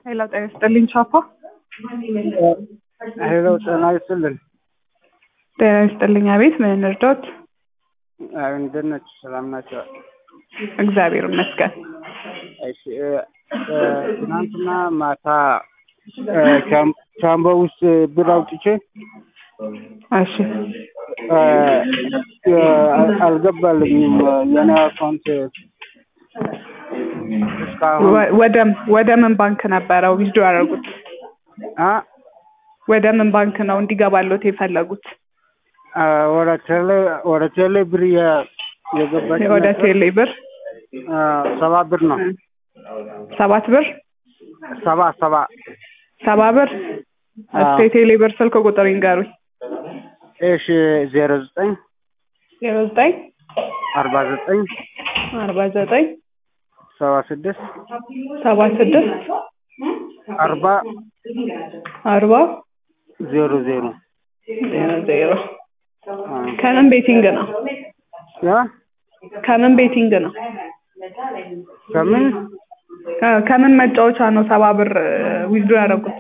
ሄሎ ጤና ይስጥልኝ ቻፓ። ሄሎ ጤና ይስጥልን። ጤና ይስጥልኝ። አቤት ምን እንርዳዎት? አይ፣ እንደት ናችሁ? ሰላም ናቸው? እግዚአብሔር ይመስገን። እሺ እ፣ እ፣ ትናንትና ማታ እ፣ ቻም- ቻምቦ ውስጥ ብር አውጥቼ እሺ እ፣ እ፣ አል- አልገባልኝም የኔ አካውንት እስካሁን ወ- ወደ ወደ ምን ባንክ ነበረው ዊዝዶ ያደረጉት? አ ወደ ምን ባንክ ነው እንዲገባሎት የፈለጉት? አ፣ ወደ ቴሌ ወደ ቴሌ ብር የ- የገባች ወደ ነበር። ቴሌ ብር አ፣ ሰባ ብር ነው ሰባት ብር ሰባ ሰባ ሰባ ብር እስኪ የቴሌ ብር ስልክ ቁጥር ይንገሩኝ። እሺ ዜሮ ዘጠኝ ዜሮ ዘጠኝ አርባ ዘጠኝ አርባ ዘጠኝ ሰባ ስድስት ሰባ ስድስት አርባ አርባ ዜሮ ዜሮ ዜሮ ዜሮ አ፣ ከምን ቤቲንግ ነው? ያ ከምን ቤቲንግ ነው? ከምን ከ- ከምን መጫወቻ ነው ሰባ ብር ዊዝድሮ ያደረጉት?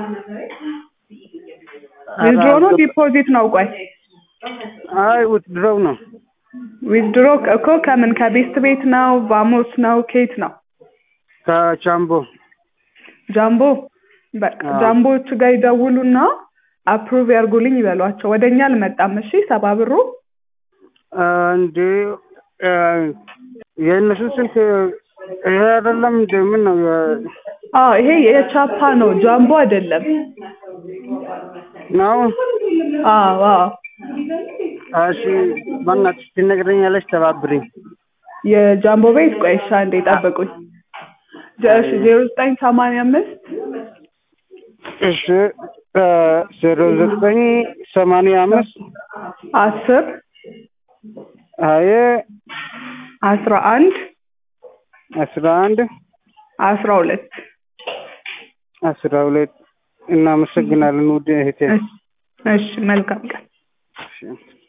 ዊዝድሮ ነው ዲፖዚት ነው? ቆይ አይ ውትድሮው ነው ዊዝድሮ እኮ ከምን ከቤስት ቤት ነው? ቫሞስ ነው? ኬት ነው? ከቻምቦ ጃምቦ በቃ አዎ። ጃምቦዎች ጋር ይደውሉና አፕሩቭ ያርጉልኝ ይበሏቸው። ወደ እኛ አልመጣም። እሺ ሰባ ብሩ አ፣ እንዴ አ፣ የእነሱ ስልክ ይሄ አይደለም እንደ ምን ነው የ- አዎ ይሄ የቻፓ ነው፣ ጃምቦ አይደለም። ነው አዎ አዎ እሺ በእናትሽ ትነግረኛለች ተባብሪኝ የጃምቦ ቤት ቆይ እሺ አንዴ ጠብቁኝ። ጀ- እሺ ዜሮ ዘጠኝ ሰማንያ አምስት እሺ አ፣ ዜሮ ዘጠኝ ሰማንያ አምስት አስር ሀያ አስራ አንድ አስራ አንድ አስራ ሁለት አስራ ሁለት እናመሰግናለን ውድ እህቴ እሺ እሺ መልካም ቀን። እሺ